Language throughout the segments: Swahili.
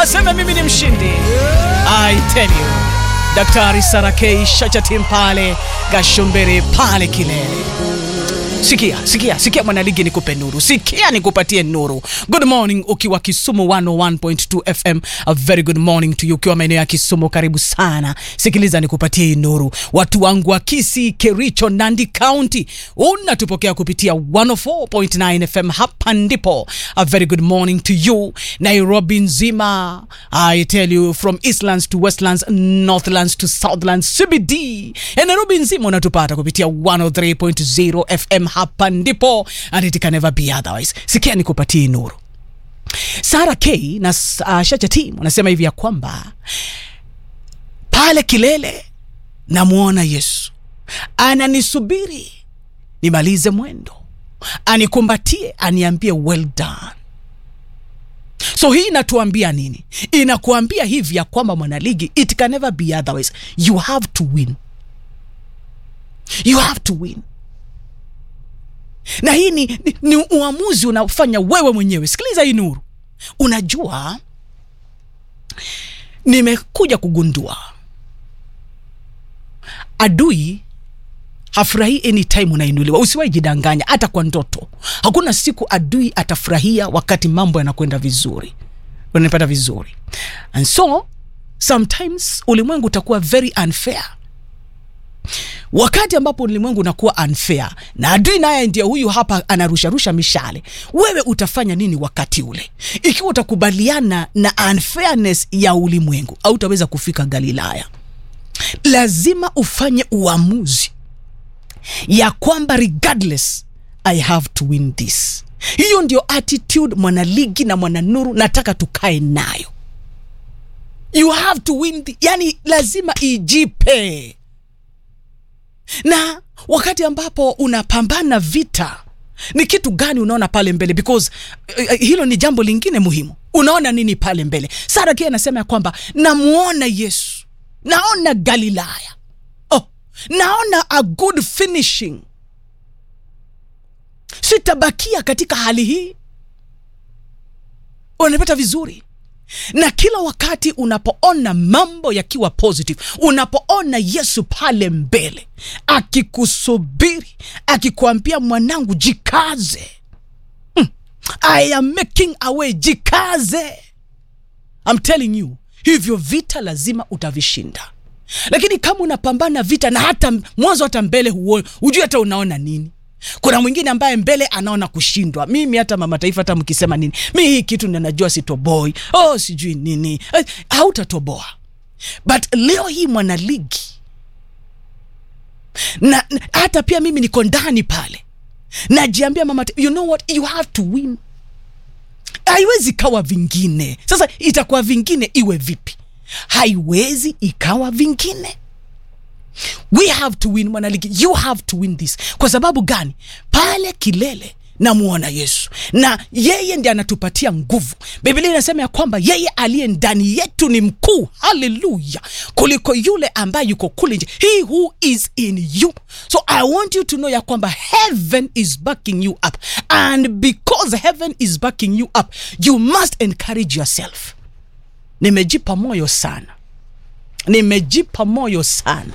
aseme mimi ni mshindi. I tell you, Daktari Sarakei Shachatim pale Gashombere pale kilele. Sikia, sikia, sikia mwanaligi, nikupe nuru, sikia nikupatie nuru. Good morning ukiwa Kisumu 101.2 FM. A very good morning to you ukiwa maeneo ya Kisumu, karibu sana. Sikiliza nikupatie hii nuru. Watu wangu wa Kisii, Kericho, Nandi County, unatupokea kupitia 104.9 FM. Hapa ndipo. A very good morning to you. Nairobi nzima, I tell you from Eastlands to Westlands, Northlands to Southlands, CBD. Ya Nairobi nzima unatupata kupitia 103.0 FM hapa ndipo and it can never be otherwise. Sikia nikupatie nuru. Sara K na uh, Shacha Team wanasema hivi ya kwamba pale kilele namwona Yesu ananisubiri nimalize mwendo, anikumbatie, aniambie well done. So hii inatuambia nini? Inakuambia hivi ya kwamba mwanaligi, it can never be otherwise. You have to win, you have to win na hii ni, ni, ni uamuzi unaofanya wewe mwenyewe. Sikiliza hii nuru. Unajua, nimekuja kugundua adui hafurahii anytime unainuliwa. Usiwahi jidanganya, hata kwa ndoto. Hakuna siku adui atafurahia wakati mambo yanakwenda vizuri, unanipata vizuri. And so sometimes ulimwengu utakuwa very unfair wakati ambapo ulimwengu unakuwa unfair na adui naye ndio huyu hapa anarusharusha mishale, wewe utafanya nini wakati ule? Ikiwa utakubaliana na unfairness ya ulimwengu, au utaweza kufika Galilaya. Lazima ufanye uamuzi ya kwamba regardless I have to win this. Hiyo ndio attitude mwanaligi na mwananuru nataka tukae nayo. You have to win the, yani lazima ijipe na wakati ambapo unapambana vita ni kitu gani unaona pale mbele because uh, hilo ni jambo lingine muhimu unaona nini pale mbele sara kia anasema ya kwamba namuona yesu naona galilaya oh, naona a good finishing sitabakia katika hali hii unanipata vizuri na kila wakati unapoona mambo yakiwa positive, unapoona Yesu pale mbele akikusubiri, akikwambia mwanangu, jikaze, mm, I am making a way, jikaze. I'm telling you, hivyo vita lazima utavishinda. Lakini kama unapambana vita na hata mwanzo hata mbele huoni, hujui hata unaona nini kuna mwingine ambaye mbele anaona kushindwa. Mimi hata mama taifa, hata mkisema nini, mi hii kitu ninajua sitoboi, oh sijui nini, eh, hautatoboa. But leo hii mwanaligi na, na hata pia mimi niko ndani pale najiambia mama, you know what, you have to win. Haiwezi kawa vingine. Sasa itakuwa vingine iwe vipi? Haiwezi ikawa vingine we have to win mwanaligi you have to win this kwa sababu gani pale kilele namuona yesu na yeye ndi anatupatia nguvu biblia inasema ya kwamba yeye aliye ndani yetu ni mkuu haleluya kuliko yule ambaye yuko kule nje he who is in you so i want you to know ya kwamba heaven is backing you up and because heaven is backing you up you must encourage yourself nimejipa moyo sana nimejipa moyo sana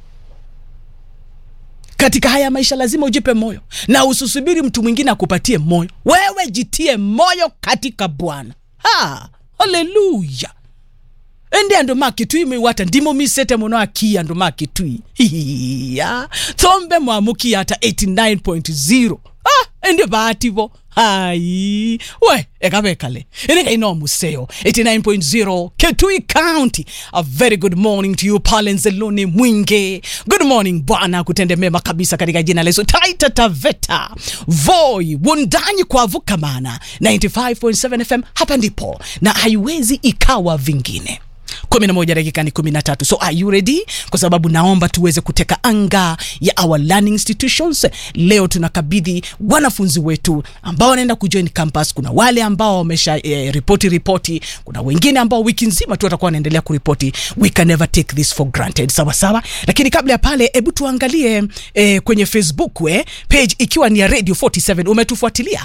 katika haya maisha lazima ujipe moyo na usisubiri mtu mwingine akupatie moyo wewe jitie moyo katika bwana haleluya ende andu makitui miwata ndimo misete muno akia andu makitui hiya thombe mwamukia ata 89.0 ah, ende baativo hai we ekavekale enekaino museo 89.0 ketui county a very good morning to you pale nzeloni mwinge good morning bwana kutende mema kabisa katika jina la yesu taita taveta voi wundanyi kwavukamana 95.7 fm hapa ndipo na haiwezi ikawa vingine 11 dakika ni 13 so are you ready kwa sababu naomba tuweze kuteka anga ya our learning institutions leo tunakabidhi wanafunzi wetu ambao wanaenda kujoin campus kuna wale ambao wamesha eh, ripoti ripoti kuna wengine ambao wiki nzima tu watakuwa wanaendelea kuripoti we can never take this for granted sawa sawa lakini kabla ya pale hebu tuangalie eh, kwenye facebook we page ikiwa ni ya radio 47 umetufuatilia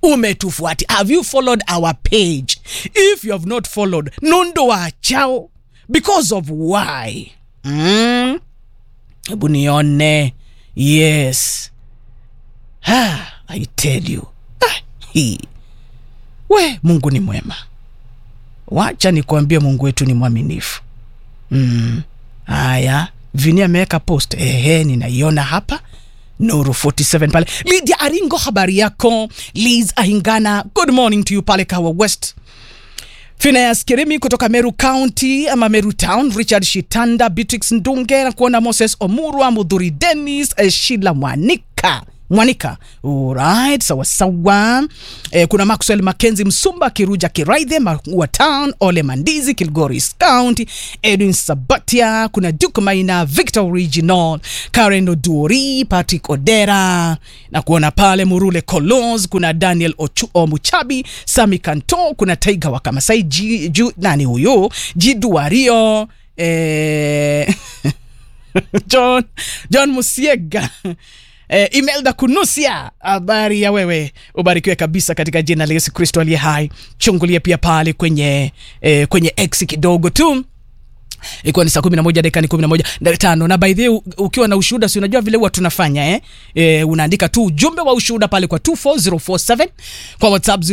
umetufuati have you followed our page if you have not followed nondo wachao because of why mm? hebu nione yes ah, i tell you ah, hii we mungu ni mwema wacha nikuambie mungu wetu ni mwaminifu mm. haya vini ameweka post ehe ninaiona hapa nuru 47 pale lidia aringo habari yako liz ahingana good morning to you pale kawa west Phineas Kirimi kutoka Meru County ama Meru Town, Richard Shitanda, Beatrix Ndunge na kuona Moses Omurwa, Mudhuri Dennis, eh, Sheila Mwanika Mwanika. Alright, sawa sawa. Eh, kuna Maxwell Mackenzie Msumba, Kiruja Kiraithe, Maua Town, Ole Mandizi, Kilgoris County, Edwin Sabatia, kuna Duke Maina, Victor Original, Karen Oduori, Patrick Odera na kuona pale Murule Kolos, kuna Daniel Ochu, Omuchabi, Sami Kanto, kuna Taiga wa Kamasai, Ji, ju, nani huyo? Jiduario, eh, John, John Musiega Eh, Imelda Kunusia, habari ya wewe, ubarikiwe kabisa katika jina la Yesu Kristo aliye hai. Chungulie pia pale kwenye eh, kwenye X kidogo tu ikiwa ni saa kumi na moja dakika ni kumi na moja dakika tano na by the way, u- ukiwa na ushuhuda si unajua vile huwa tunafanya eh? Eh, unaandika tu ujumbe wa ushuhuda pale kwa 24047 kwa whatsapp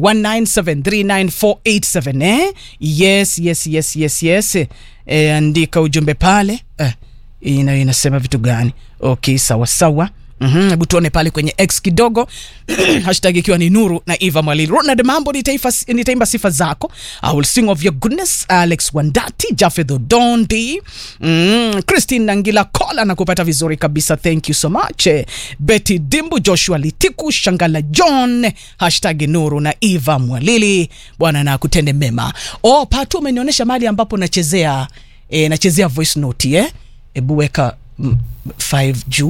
0719739487 eh? yes yes yes yes yes eh, andika ujumbe pale eh, ina inasema vitu gani okay sawa sawa Mhm, hebu tuone pale kwenye x kidogo hashtag ikiwa ni nuru na eva mwalili ronald mambo nitaifa, nitaimba sifa zako i will sing of your goodness alex wandati jafedh odondi mm, christine nangila kola na kupata vizuri kabisa thank you so much Eh, betty dimbu joshua litiku shangala john hashtag nuru na eva mwalili bwana na kutende mema oh patu umenionyesha mahali ambapo nachezea eh, nachezea voice note eh hebu weka 5 juu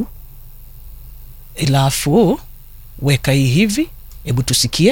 alafu weka hii hivi hebu tusikie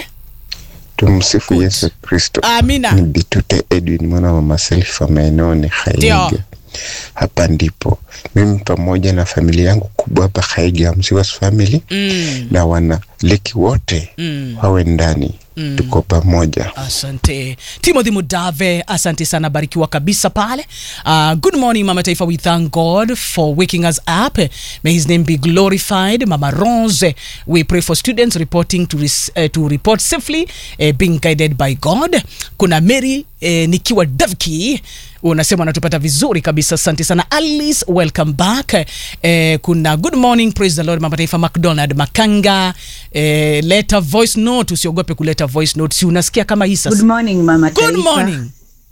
Tumsifu Yesu Kristo. amina Ni Bitute Edwin mwana wa mama Selfa maeneo ni Haige. Ndio. Hapa ndipo mimi pamoja na familia yangu kubwa hapa Haige, Msiwas family mm, na wana leki wote mm. wawe ndani Mm. tuko pamoja. asante timothy mudave asante sana barikiwa kabisa pale uh, good morning mama taifa we thank god for waking us up may his name be glorified mama rose we pray for students reporting to, res, uh, to report safely uh, being guided by god kuna mary uh, nikiwa davki unasema unatupata vizuri kabisa asante sana alice welcome back eh, kuna good morning praise the lord mama taifa mcdonald makanga eh, leta voice note usiogope kuleta voice note si unasikia kama hii Good sasa morning mama good taifa. morning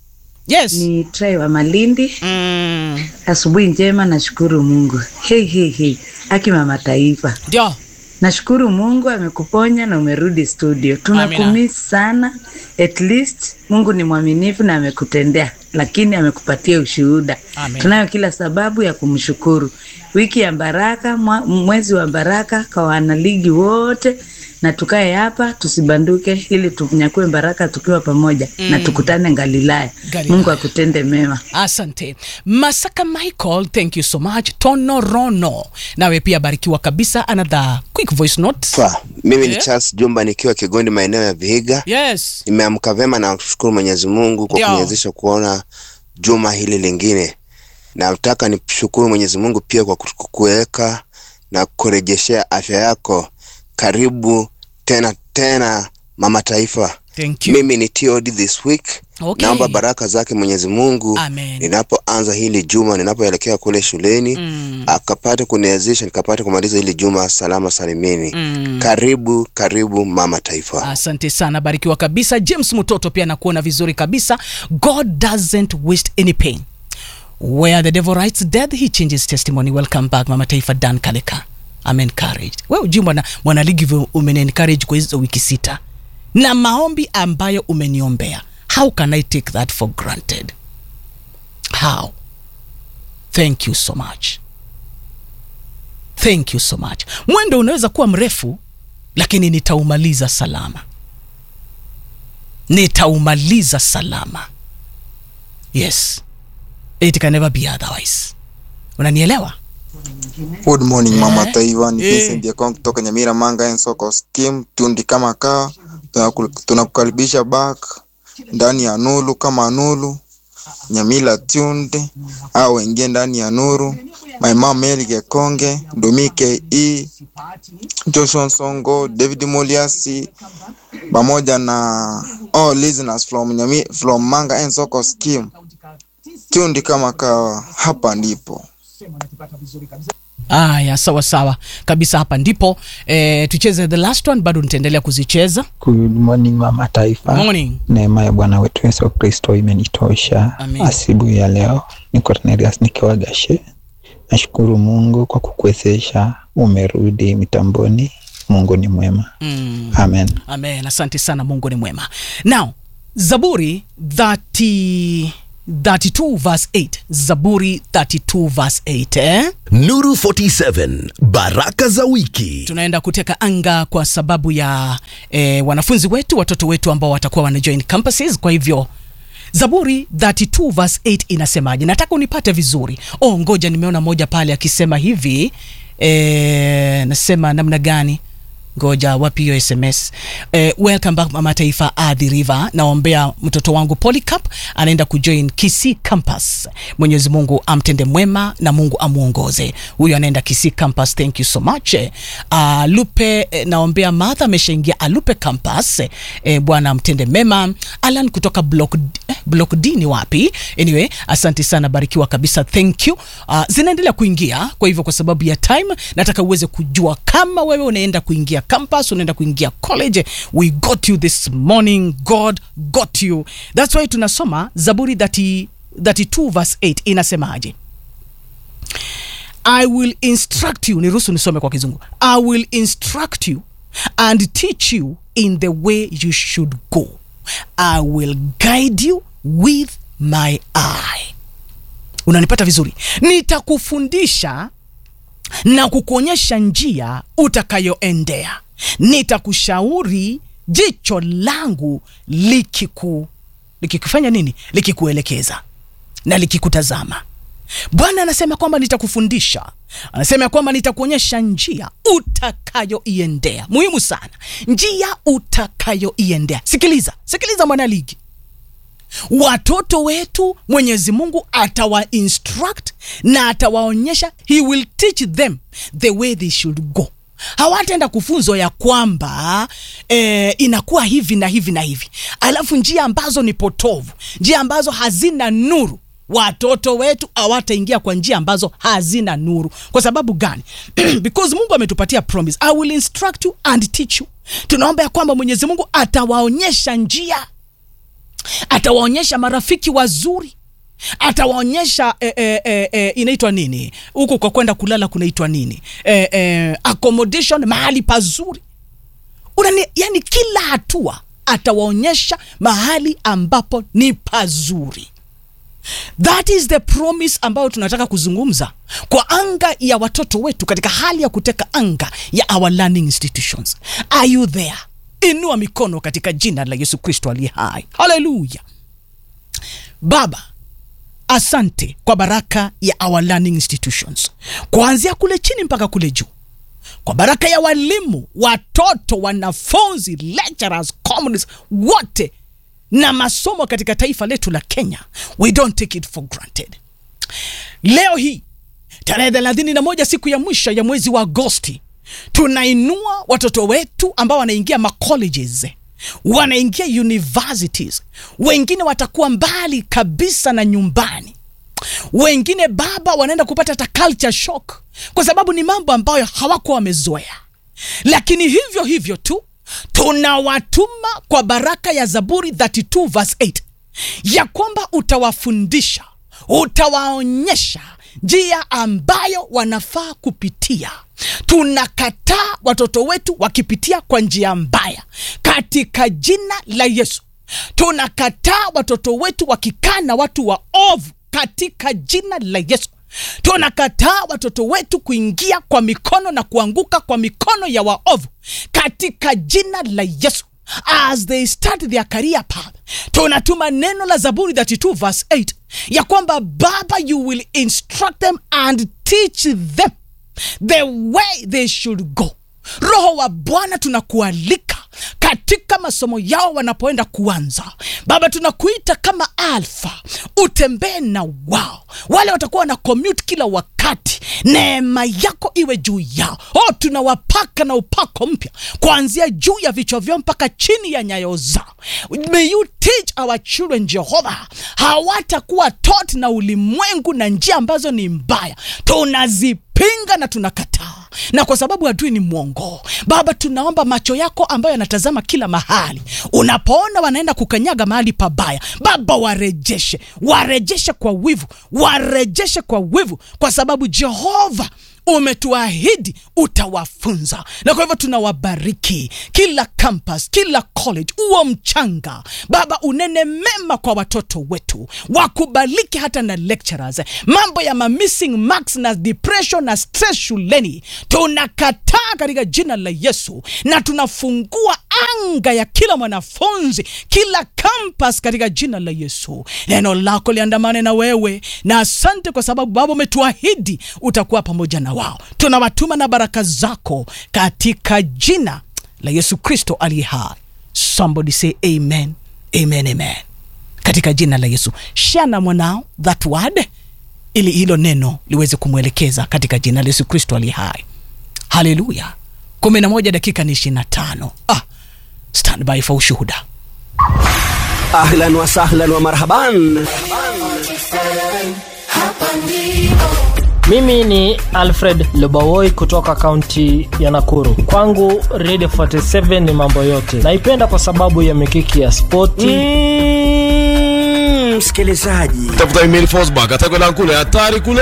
yes Ni Trey wa Malindi. Mm, Asubuhi njema, nashukuru Mungu. Hey, hey, hey. Aki mama taifa, ndio nashukuru Mungu amekuponya na umerudi studio. Tunakumisi sana. At least Mungu ni mwaminifu na amekutendea, lakini amekupatia ushuhuda. Amen. Tunayo kila sababu ya kumshukuru. Wiki ya baraka, mwa- mwezi wa baraka kwa wanaligi wote na tukae hapa tusibanduke, ili tunyakue baraka tukiwa pamoja mm. na tukutane Galilaya. Galilaya. Mungu akutende mema. asante masaka michael thank you so much tono rono nawe pia barikiwa kabisa another quick voice note Fa, mimi ni Yeah. Charles Jumba nikiwa Kigondi maeneo ya Vihiga. yes Nimeamka vema na kushukuru Mwenyezi Mungu kwa Ndio. kuniwezesha kuona juma hili lingine. Nataka nishukuru Mwenyezi Mungu pia kwa ku- kuweka na kurejeshea afya yako. Karibu tena tena mama taifa. thank you Mimi ni TOD this week. Okay. Naomba baraka zake Mwenyezi Mungu Amen. ninapoanza hili juma, ninapoelekea kule shuleni Mm. akapate kuniwezesha nikapate kumaliza hili juma salama salimini. Mm. Karibu karibu mama taifa. asante sana barikiwa kabisa james mutoto pia nakuona vizuri kabisa god doesn't waste any pain where the devil writes death he changes testimony welcome back mama taifa dan kaleka I'm encouraged we ujui mwana mwanaligi vyo umeniencourage kwa hizo wiki sita na maombi ambayo umeniombea how can i take that for granted how thank you so much thank you so much mwendo unaweza kuwa mrefu lakini nitaumaliza salama nitaumaliza salama yes it can never be otherwise unanielewa Good morning mama Taiwa, ni Eh. Vincent Yakong kutoka Nyamira Manga and Soko Scheme, tundi kama kaa. Tunaku- Tunakukaribisha back ndani ya Nulu kama Nulu Nyamila Tunde au wengine ndani ya Nuru. My mom Mary Gekonge, Domike E, Joshua Songo, David Moliasi pamoja na all listeners from Nyami, from Manga and Soko Scheme. Tundi kama kaa, hapa ndipo. Aya, sawa sawa kabisa, hapa ndipo e, tucheze the last one, bado nitaendelea kuzicheza. Good morning mama taifa. Morning. Neema ya Bwana wetu Yesu Kristo imenitosha Amen. asubuhi ya leo. Ni Cornelius nikiwa Gashe. Nashukuru Mungu kwa kukuwezesha, umerudi mitamboni. Mungu ni mwema. Mm. Amen. Amen, asante sana, Mungu ni mwema. Now, Zaburi 30, 32 verse 8. Zaburi 32 verse 8 eh? Nuru 47 baraka za wiki. tunaenda kuteka anga kwa sababu ya eh, wanafunzi wetu watoto wetu ambao watakuwa wana join campuses kwa hivyo zaburi 32 verse 8 inasemaje nataka unipate vizuri oh ngoja nimeona moja pale akisema hivi eh, nasema namna gani ngoja wapi hiyo sms eh, welcome back mama taifa adhi river naombea mtoto wangu polycap anaenda kujoin kisi campus mwenyezi mungu amtende mwema na mungu amuongoze huyo anaenda kisi campus thank you so much eh, uh, lupe eh, naombea madha ameshaingia alupe campus eh, bwana amtende mema alan kutoka block, eh, block d ni wapi anyway asante sana barikiwa kabisa thank you uh, zinaendelea kuingia kwa hivyo kwa sababu ya time nataka uweze kujua kama wewe unaenda kuingia campus unaenda kuingia college we got you this morning god got you thats why tunasoma zaburi 30, 32 verse 8 inasemaje I will instruct you, niruhusu nisome kwa kizungu. I will instruct you and teach you in the way you should go. I will guide you with my eye. Unanipata vizuri? Nitakufundisha na kukuonyesha njia utakayoendea. Nitakushauri jicho langu likiku likikufanya nini? Likikuelekeza na likikutazama. Bwana anasema kwamba nitakufundisha, anasema ya kwamba nitakuonyesha njia utakayoiendea. Muhimu sana, njia utakayoiendea. Sikiliza, sikiliza mwanaligi, watoto wetu Mwenyezi Mungu atawa instruct na atawaonyesha, he will teach them the way they should go. Hawataenda kufunzwa ya kwamba eh, inakuwa hivi na hivi na hivi, alafu njia ambazo ni potovu, njia ambazo hazina nuru watoto wetu hawataingia kwa njia ambazo hazina nuru kwa sababu gani because mungu ametupatia promise i will instruct you and teach you tunaomba ya kwamba mwenyezi mungu atawaonyesha njia atawaonyesha marafiki wazuri atawaonyesha eh, eh, eh, eh, inaitwa nini huku kwa kwenda kulala kunaitwa nini eh, eh, accommodation mahali pazuri Unani, yani kila hatua atawaonyesha mahali ambapo ni pazuri that is the promise ambayo tunataka kuzungumza kwa anga ya watoto wetu katika hali ya kuteka anga ya our learning institutions are you there inua mikono katika jina la yesu kristo aliye hai haleluya baba asante kwa baraka ya our learning institutions kuanzia kule chini mpaka kule juu kwa baraka ya walimu watoto wanafunzi lecturers communists wote na masomo katika taifa letu la kenya we don't take it for granted leo hii tarehe thelathini na moja siku ya mwisho ya mwezi wa agosti tunainua watoto wetu ambao wanaingia macolleges wanaingia universities wengine watakuwa mbali kabisa na nyumbani wengine baba wanaenda kupata hata culture shock kwa sababu ni mambo ambayo hawakuwa wamezoea lakini hivyo hivyo tu tunawatuma kwa baraka ya zaburi 32 verse 8 ya kwamba utawafundisha utawaonyesha njia ambayo wanafaa kupitia tunakataa watoto wetu wakipitia kwa njia mbaya katika jina la yesu tunakataa watoto wetu wakikaa na watu wa ovu katika jina la yesu tunakataa watoto wetu kuingia kwa mikono na kuanguka kwa mikono ya waovu katika jina la yesu as they start their career path tunatuma neno la zaburi 32 verse 8 ya kwamba baba you will instruct them and teach them the way they should go roho wa bwana tunakualika katika masomo yao wanapoenda kuanza baba tunakuita kama alfa utembee na wao wale watakuwa wana commute kila wakati neema yako iwe juu yao oh tunawapaka na upako mpya kuanzia juu ya vichwa vyao mpaka chini ya nyayo zao may you teach our children jehova hawatakuwa taught na ulimwengu na njia ambazo ni mbaya tunazipinga na tunakataa na kwa sababu adui ni mwongo baba tunaomba macho yako ambayo yanatazama kila mahali unapoona wanaenda kukanyaga mahali pabaya baba warejeshe warejeshe kwa wivu warejeshe kwa wivu kwa sababu jehova umetuahidi utawafunza na kwa hivyo tunawabariki kila campus kila college uo mchanga baba unene mema kwa watoto wetu wakubaliki hata na lecturers mambo ya ma missing marks na depression na stress shuleni tunakataa katika jina la yesu na tunafungua anga ya kila mwanafunzi kila campus katika jina la yesu neno lako liandamane na wewe na asante kwa sababu baba umetuahidi utakuwa pamoja na wao tunawatuma na baraka zako katika jina la yesu kristo aliye hai somebody say amen amen amen katika jina la yesu share na mwanao that word ili hilo neno liweze kumwelekeza katika jina la yesu kristo aliye hai haleluya kumi na moja dakika ni ishiri na tano ah, stand by for ushuhuda ahlan wa sahlan wa marhaban mimi ni alfred lubawoi kutoka kaunti ya nakuru kwangu radio 47 ni mambo yote naipenda kwa sababu ya mikiki ya spoti Mm, msikilizaji tafuta email Forsberg atakwenda kule hatari kule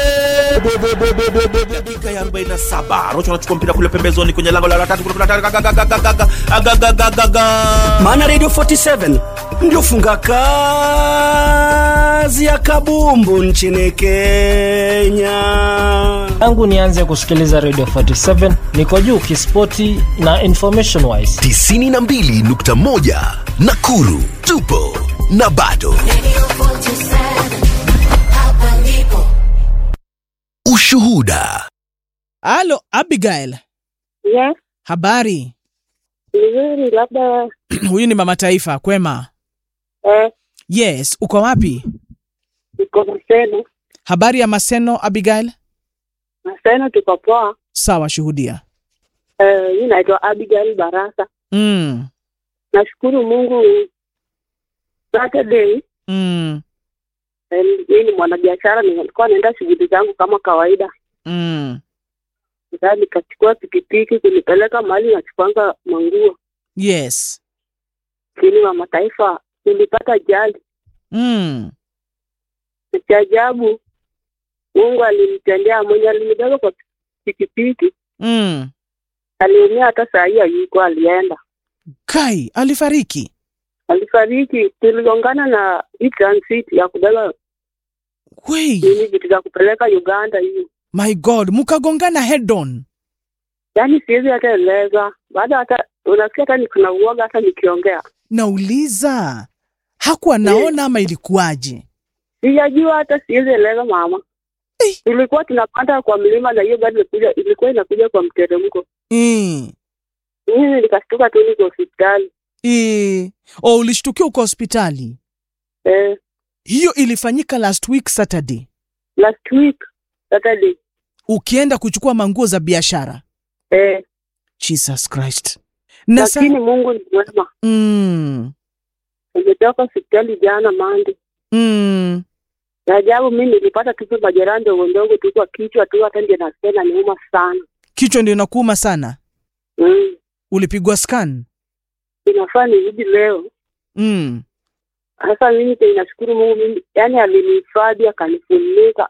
dakika ya 47 rocho anachukua mpira kule pembezoni kwenye lango la tatu maana radio 47 ndio funga kazi ya kabumbu nchini kenya tangu nianze kusikiliza radio 47 niko juu kispoti na information wise 92.1 nakuru tupo na bado ushuhuda halo abigail Yes, habari vizuri labda huyu ni mama taifa kwema eh, yes uko wapi iko Maseno. habari ya maseno abigail Maseno tuko poa. sawa shuhudia Eh, mi naitwa Abigail Barasa. mm, Nashukuru Mungu Saturday mm, eh, mi ni mwanabiashara, nilikuwa naenda shughuli zangu kama kawaida. mm. Sasa nikachukua pikipiki kunipeleka mahali nachukwanga manguo, yes lakini wa mataifa nilipata ajali. mm. Na Cha ajabu Mungu alimtendea mwenye alinibeba kwa pikipiki, Mm. aliumia, hata saa hii hayuko, alienda kai alifariki alifariki. Tuligongana na hii transit ya kubeba Wei, nini vitu za kupeleka Uganda hiyo, my god mukagongana head on yaani siwezi hata eleza. Baada hata unasikia hata nikuna uoga hata nikiongea, nauliza hakuwa naona ama ilikuwaje sijajua hata siwezi eleza mama. Tulikuwa tunapanda kwa mlima na hiyo gari ilikuja, ilikuwa inakuja kwa mteremko. mm. Mimi nikashtuka tu, niko hospitali e. o ulishtukia uko hospitali eh, hiyo ilifanyika last week saturday last week Saturday ukienda kuchukua manguo za biashara eh, jesus christ na sa- lakini Mungu ni mwema. mm. Nimetoka hospitali jana Mande. Mm. Na ajabu mimi nilipata tu majeraha ndogo ndogo tu kwa kichwa tu, hata ndio nasikia inaniuma sana. kichwa ndio inakuuma sana Mm. ulipigwa scan Inafaa nirudi leo. mm. Sasa mimi tena nashukuru Mungu, mimi yani alinihifadhi akanifunika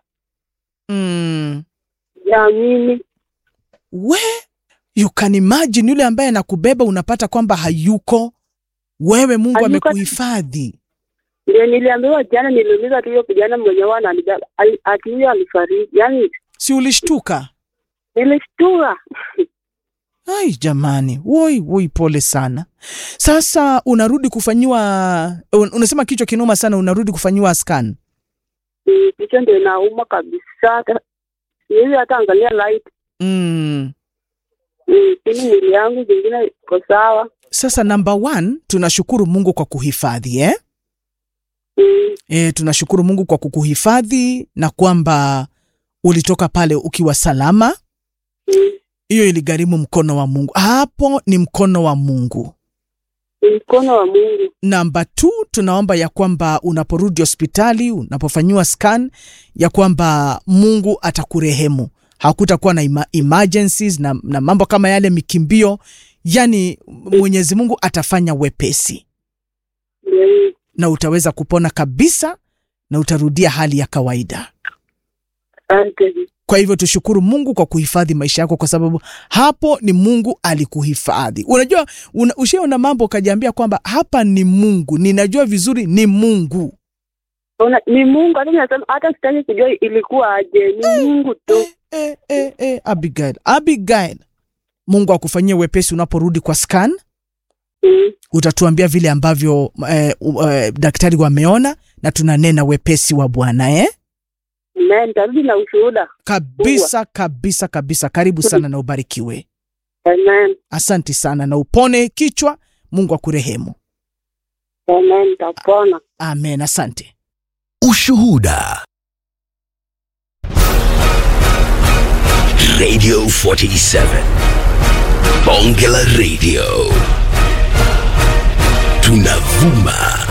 Mm. ya mimi we you can imagine yule ambaye anakubeba unapata kwamba hayuko wewe mungu Hayuko. amekuhifadhi ndio niliambiwa jana, niliuliza tu hiyo kijana mwenye wana anibeba ali- ati huyo alifariki. Yani si ulishtuka nilishtua ai jamani woi woi pole sana sasa unarudi kufanyiwa un, unasema kichwa kinuma sana unarudi kufanyiwa scan Mm, Kichwa ndio inauma kabisa, hata siwezi hata angalia light. mm. Mm, Lakini mwili yangu zingine iko sawa. sasa number one tunashukuru mungu kwa kuhifadhi eh? Mm, E, tunashukuru mungu kwa kukuhifadhi na kwamba ulitoka pale ukiwa salama mm, hiyo iligharimu mkono wa mungu hapo ni mkono wa mungu ni mkono wa Mungu. namba t tunaomba ya kwamba unaporudi hospitali unapofanyiwa scan ya kwamba mungu atakurehemu hakutakuwa na ima, emergencies na, na mambo kama yale mikimbio yani mwenyezi mungu atafanya wepesi Mm, na utaweza kupona kabisa na utarudia hali ya kawaida Asante. kwa hivyo tushukuru mungu kwa kuhifadhi maisha yako kwa sababu hapo ni mungu alikuhifadhi unajua una, ushaona mambo ukajiambia kwamba hapa ni mungu ninajua vizuri ni mungu Ona, ni Mungu. Hata nasema hata sitaki kujua ilikuwa aje, ni Mungu tu. e, e, e, abigail abigail mungu akufanyie wepesi unaporudi kwa scan Mm, utatuambia vile ambavyo eh, uh, eh, daktari wameona na tunanena wepesi wa bwana eh? Amen. Nitarudi na ushuhuda. kabisa kabisa kabisa karibu sana na ubarikiwe Amen. asanti sana na upone kichwa mungu akurehemu Amen. Nitapona. amen asante Ushuhuda. Radio 47. Bonge la Radio. Tunavuma